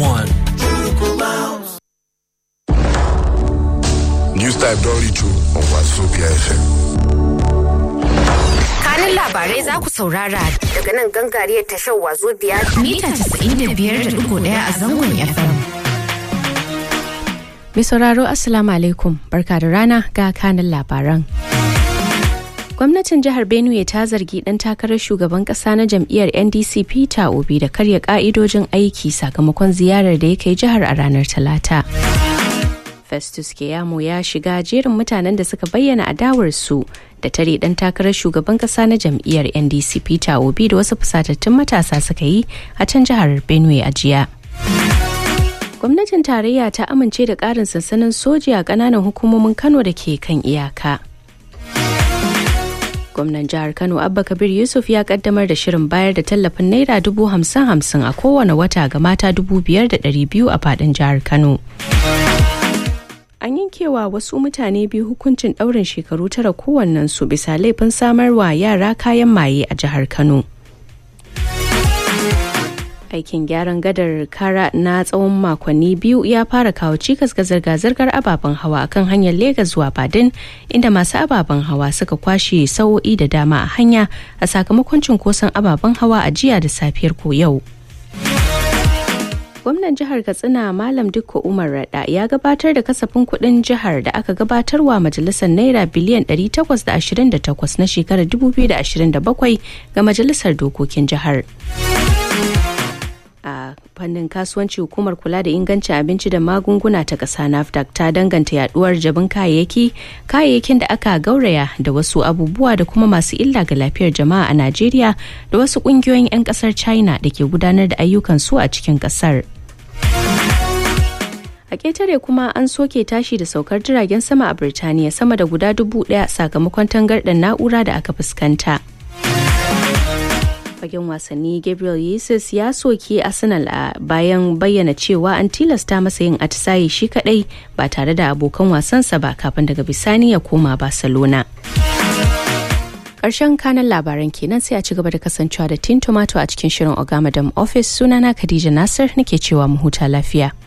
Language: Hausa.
101. News Type don reach you on Wazobia FM. kanin labarai za ku saurara daga nan gangariyar tashar wazo biyar mita 95.1 a zangon FM. Mai sauraro Assalamu alaikum barka da rana ga kanin labaran. Gwamnatin jihar Benue ta zargi ɗan takarar shugaban ƙasa na jam'iyyar NDC Peter Obi da karya ƙa'idojin aiki sakamakon ziyarar da ya kai jihar a ranar Talata. Festus Keyamo ya shiga jerin mutanen da suka bayyana adawarsu da tare dan takarar shugaban kasa na jam'iyyar NDC Peter Obi da wasu fusatattun matasa suka yi a can jihar Benue a jiya. Gwamnatin tarayya ta amince da ƙarin sansanin soji a ƙananan hukumomin Kano da ke kan iyaka. Gwamnan jihar Kano Abba Kabir Yusuf ya kaddamar da shirin bayar da tallafin naira dubu hamsin hamsin a kowane wata ga mata dubu biyar da ɗari biyu a faɗin jihar Kano. an yankewa wasu mutane biyu hukuncin ɗaurin shekaru tara kowannensu bisa laifin samarwa yara kayan maye a jihar kano aikin gyaran gadar kara na tsawon makonni biyu ya fara kawo cikas ga zirga-zirgar ababen hawa akan hanyar Legas zuwa badin inda masu ababen hawa suka kwashe sa'o'i da dama a hanya a sakamakon cunkoson ababen hawa a jiya da safiyar ko yau gwamnan jihar katsina malam dukko umar rada ya gabatar da kasafin kuɗin jihar da aka gabatarwa majalisar naira biliyan 828 na shekarar 2027 ga majalisar dokokin jihar a fannin kasuwanci hukumar kula da ingancin abinci da magunguna ta ƙasa nafdac ta danganta yaduwar jabin kayayyaki kayayyakin da aka gauraya da wasu abubuwa da kuma masu illa ga lafiyar jama'a a najeriya da wasu ƙungiyoyin 'yan ƙasar china da ke gudanar da ayyukan su a cikin ƙasar a ƙetare kuma an soke tashi da saukar jiragen sama a birtaniya sama da guda dubu ɗaya sakamakon tangarɗar na'ura da aka fuskanta fagen wasanni gabriel yesus ya soke arsenal a bayan bayyana cewa an tilasta masa yin atisaye shi kadai ba tare da abokan wasansa ba kafin daga bisani ya koma barcelona Ƙarshen kanan labaran kenan sai a ci gaba da kasancewa da tin tomato a cikin shirin ogamadam office sunana khadija nasir nake cewa mu huta lafiya